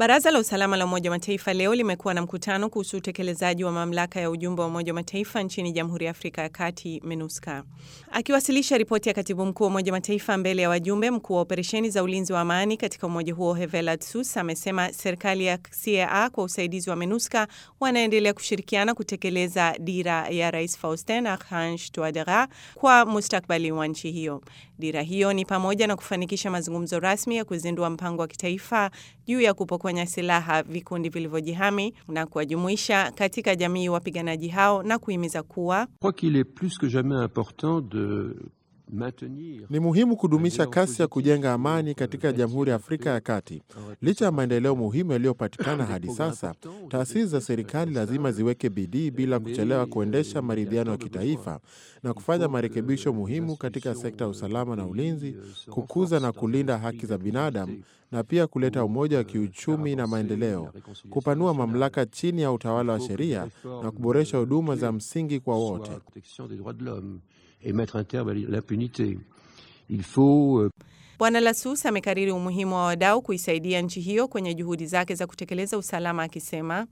Baraza la usalama la Umoja wa Mataifa leo limekuwa na mkutano kuhusu utekelezaji wa mamlaka ya ujumbe wa Umoja wa Mataifa nchini Jamhuri ya Afrika ya Kati, MINUSCA. Akiwasilisha ripoti ya katibu mkuu wa Umoja wa Mataifa mbele ya wajumbe, mkuu wa operesheni za ulinzi wa amani katika umoja huo Hevela Tsus amesema serikali ya CAA kwa usaidizi wa MINUSCA wanaendelea kushirikiana kutekeleza dira ya Rais Faustin Archange Touadera kwa mustakbali wa nchi hiyo. Dira hiyo ni pamoja na kufanikisha mazungumzo rasmi ya kuzindua mpango wa kitaifa juu ya kupokonya silaha vikundi vilivyojihami na kuwajumuisha katika jamii wapiganaji hao na kuhimiza kuwa ni muhimu kudumisha kasi ya kujenga amani katika Jamhuri ya Afrika ya Kati. Licha ya maendeleo muhimu yaliyopatikana hadi sasa, taasisi za serikali lazima ziweke bidii bila kuchelewa kuendesha maridhiano ya kitaifa na kufanya marekebisho muhimu katika sekta ya usalama na ulinzi, kukuza na kulinda haki za binadamu na pia kuleta umoja wa kiuchumi na maendeleo, kupanua mamlaka chini ya utawala wa sheria na kuboresha huduma za msingi kwa wote. Bwana Lasus amekariri umuhimu wa wadau kuisaidia nchi hiyo kwenye juhudi zake za kutekeleza usalama, akisema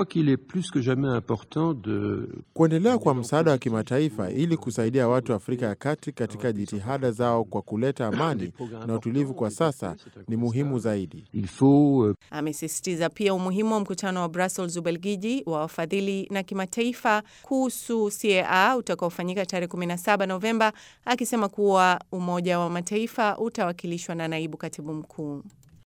de... kuendelea kwa msaada wa kimataifa ili kusaidia watu wa Afrika ya Kati katika jitihada zao kwa kuleta amani na utulivu kwa sasa ni muhimu zaidi. Amesisitiza pia umuhimu wa mkutano wa Brussels, Ubelgiji, wa wafadhili na kimataifa kuhusu CAA utakaofanyika tarehe 17 Novemba, akisema kuwa Umoja wa Mataifa utawakilishwa na naibu katibu mkuu.